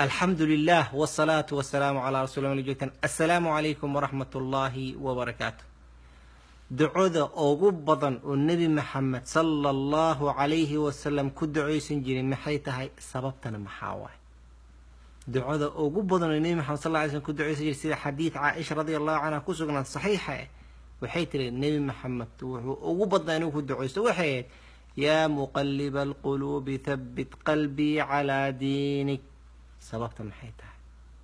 alxamdu lilah wsalaatu wasalaamu calaa rasuuli joogtaan assalaamu calaykum waraxmat ullaahi wabarakaatu ducoda ugu badan oo nebi maxamed sala allahu calayhi wasalam ku ducaysan jiray maxay tahay sababtana maxaa waay ducada ugu badan oo nebi maxamed sal ly slm ku ducaysan jiray sida xadiid caaisha radi allahu canha ku sugnaan saxiixa eh waxay tiri nebi maxamed wuxuu ugu badnaa inuu ku ducaysto waxay ahayd yaa muqaliba alquluubi thabbit qalbii calaa diinik sababta maxay tahay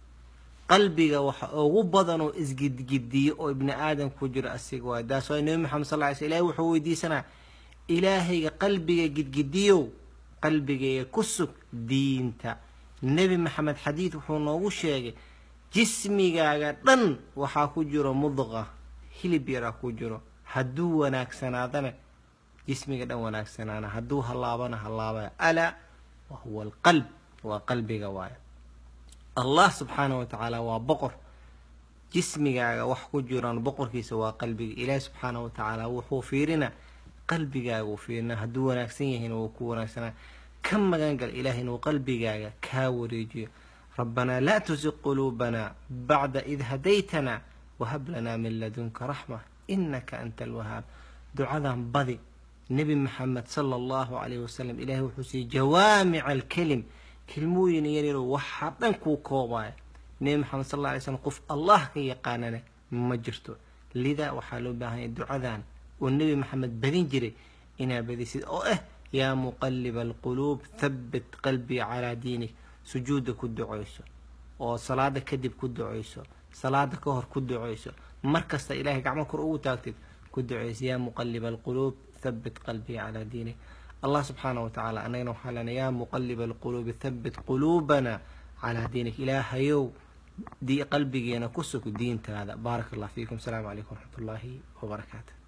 qalbiga waxa ugu badan oo isgidgidiyo oo ibni aadam ku jiro asiga waay daas waay nebi maxamed sal ly sl ilahi wuxuu weydiisanaa ilaahayga qalbiga gidgidiyow qalbigayga ku sug diinta nebi maxamed xadiid wuxuu noogu sheegay jismigaaga dhan waxaa ku jiro mudqa hilib yaraa ku jiro hadduu wanaagsanaadana jismiga dhan wanaagsanaana hadduu hallaabana hallaabaya alaa wa huwa alqalb waa qalbiga waaya allah subxaana wa tacaala waa boqor jismigaaga wax ku jiraan boqorkiisa waa qalbiga ilaahi subxaana wa tacaala wuxuu fiirina qalbigaaga uu fiirina hadduu wanaagsan yahayna wuu ku wanaagsanaa ka magangal ilaah inuu qalbigaaga kaa wareejiyo rabbanaa laa tusiq quluubanaa bacda id hadaytanaa wahab lanaa min ladunka raxma inaka anta alwahaab ducadan badi nebi maxamed sala allahu calayhi wasalam ilaahay wuxuu siiyey jawaamica alkelim kelmooyin yaryaro waxaa dhan kuu koobaya nebi maxamed sal alla alay slam qof allah ka yaqaanana ma jirto lidaa waxaa loo baahanya ducadan oo nebi maxamed badin jiray inaa badisid oo ah yaa muqaliba alquluub thabbit qalbii calaa diinik sujuudda ku ducayso oo salaada kadib ku ducayso salaada ka hor ku ducayso mar kasta ilahay gacmo kor ugu taagtid ku ducayso yaa muqaliba alquluub thabbit qalbii calaa diinik allah subxaana wa tacaala annagana waxaa lena yaa muqaliba alquluubi thabbit quluubana calaa diinik ilaahayow qalbigeena ku sug diintaada baaraka allah fiikum asalaamu calaykum waraxmat ullaahi wabarakaatu